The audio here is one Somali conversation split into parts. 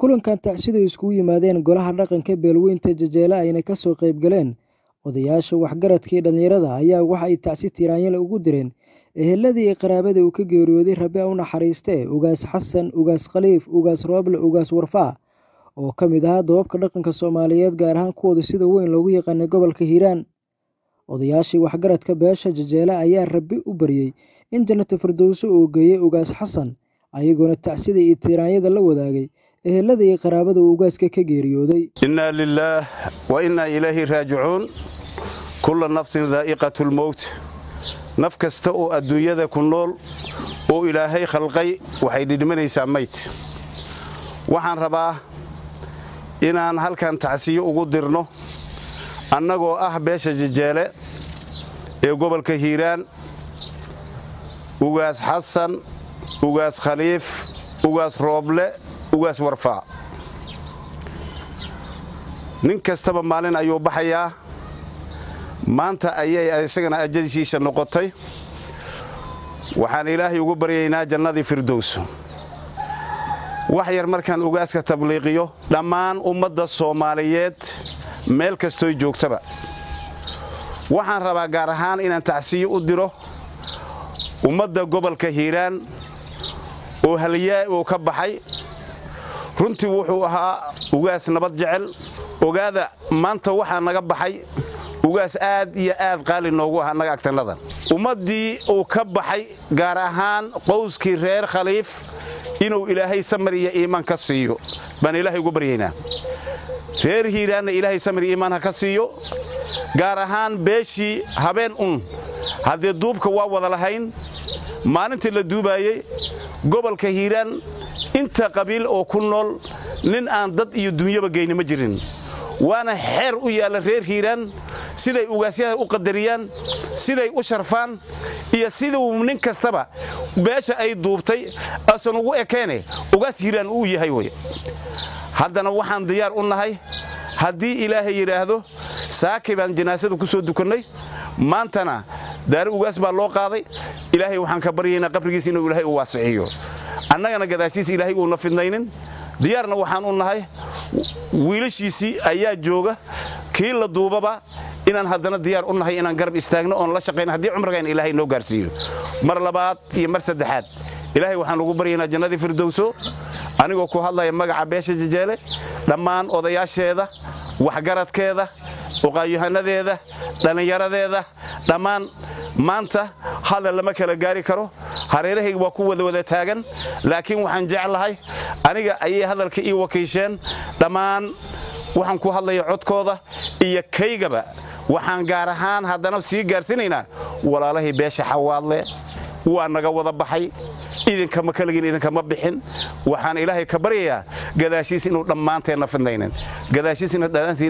kulankan tacsidu iskugu yimaadeen golaha dhaqanka beelweynta jajeele ayna ka soo qayb galeen odayaasha waxgaradkii dhallinyarada ayaa waxa ay tacsi tiraanyale ugu direen eheladii iyo qaraabada uu ka geeriyooday rabi u naxariistee ugaas xasan ugaas khaliif ugaas rooble ugaas warfaa oo ka mid ahaa dababka dhaqanka soomaaliyeed gaar ahaan kuwooda sida weyn loogu yaqaanay gobolka hiiraan odayaashii waxgaradka beesha jajeele ayaa rabi u baryey in jannata firdowso uu geeyey ugaas xasan ayagoona tacsida iyo tiiraanyada la wadaagay ehelada iyo qaraabada uu ugaaska ka geeriyooday innaa lilaah wa innaa ilaahi raajicuun kulla nafsin daa'iqatu lmowt naf kasta oo adduunyada ku nool oo ilaahay khalqay waxay dhidhimanaysaa mayd waxaan rabaa inaan halkan tacsiyo ugu dirno annagoo ah beesha jajeele ee gobolka hiiraan ugaas xasan ugaas khaliif ugaas rooble ugaas warfaa nin kastaba maalin ayuu baxayaa maanta ayay isagana ajadiisiisa noqotay waxaan ilaahay ugu baryaynaa jannadii firdows wax yar markaan ugaaska tabliiqiyo dhammaan ummadda soomaaliyeed meel kastooy joogtaba waxaan rabaa gaar ahaan inaan tacsiyo u diro ummadda gobolka hiiraan oo halyaa uu ka baxay runtii wuxuu ahaa ugaas nabad jecel ogaada maanta waxaa naga baxay ugaas aad iyo aad qaali noogu ah annaga agtannada ummaddii uu ka baxay gaar ahaan qowskii reer khaliif inuu ilaahay samar iyo iimaan ka siiyo baan ilaahay ugu baryaynaa reer hiiraanna ilaahay samar iyo iimaan ha ka siiyo gaar ahaan beeshii habeen un haddee duubka waa wada lahayn maalintii la duubaayey gobolka hiiraan inta qabiil oo ku nool nin aan dad iyo dunyaba geyni ma jirin waana xeer u yaalla reer hiiraan siday ugaasyaha u qadariyaan siday u sharfaan iyo siduu nin kastaba beesha ay duubtay asan ugu ekeene ugaas hiiraan uu yahay wey haddana waxaan diyaar u nahay haddii ilaahay yidhaahdo saakay baan janaasada ku soo dukannay maantana daari ugaas baa loo qaaday ilaahay waxaan ka baryaynaa qabrigiisa inuu ilaahay u waasiciyo annagana gadaashiisa ilaahay uuna fidnaynin diyaarna waxaan u nahay wiilashiisii ayaa jooga kii la duubaba inaan haddana diyaar u nahay inaan garab istaagno oon la shaqayno haddii cumrigayn ilaahay noo gaarsiiyo mar labaad iyo mar saddexaad ilaahay waxaan ugu baryaynaa jannadii firdowso anigoo ku hadlaya magaca beesha jajeele dhammaan odayaasheeda waxgaradkeeda uqaayahanadeeda dhallinyaradeeda dhammaan maanta hadal lama kala gaari karo hareerahayga waa ku wada wada taagan laakiin waxaan jeclahay aniga ayay hadalka ii wakiisheen dhammaan waxaan ku hadlaya codkooda iyo kaygaba waxaan gaar ahaan haddana sii gaarsiinaynaa walaalahay beesha xawaadle waa naga wada baxay idinkama kaligin idinkama bixin waxaan ilaahay ka baryayaa gadaashiis inuu dhammaanteenna fidnaynin gadaashiisina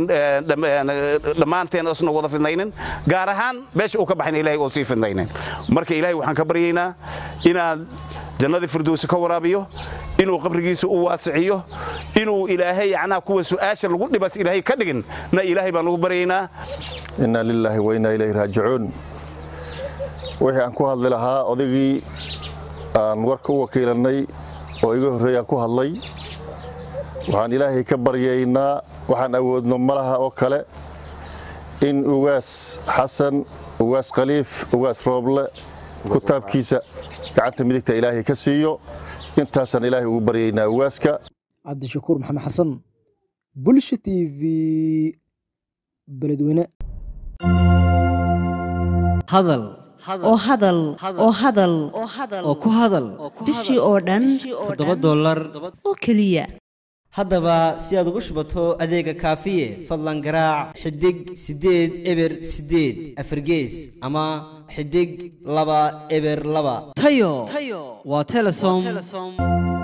dhammaanteen isna wada fidnaynin gaar ahaan beesha uu ka baxayna ilahay oo sii fidnaynin marka ilaahay waxaan ka baryaynaa inaad jannadii firdowsi ka waraabiyo inuu qabrigiisa u waasiciyo inuu ilaahay yacnaa kuwa su'aasha lagu dhibas ilaahay ka dhigin na ilaahay baan ugu baryaynaa innaa lilaahi wa innaa ilayhi raajicuun wixii aan ku hadli lahaa odaygii aan warka u wakiilannay oo iga horreeyaan ku hadlay waxaan ilaahay ka baryaynaa waxaan awoodno malaha oo kale in ugaas xasan ugaas khaliif ugaas rooble kutaabkiisa gacanta midigta ilaahay ka siiyo intaasaan ilaahay ugu baryaynaa ugaaska cabdishakuur maxamed xasan bulsha t v beledweyne oo hadal oo hadal oo ku hadal bishii oo dhan toddoba dollar oo keliya haddaba si aad ugu shubato adeega kaafiye fadlan garaac xidig siddeed eber siddeed afargees ama xidig laba eber laba tayo waa telesom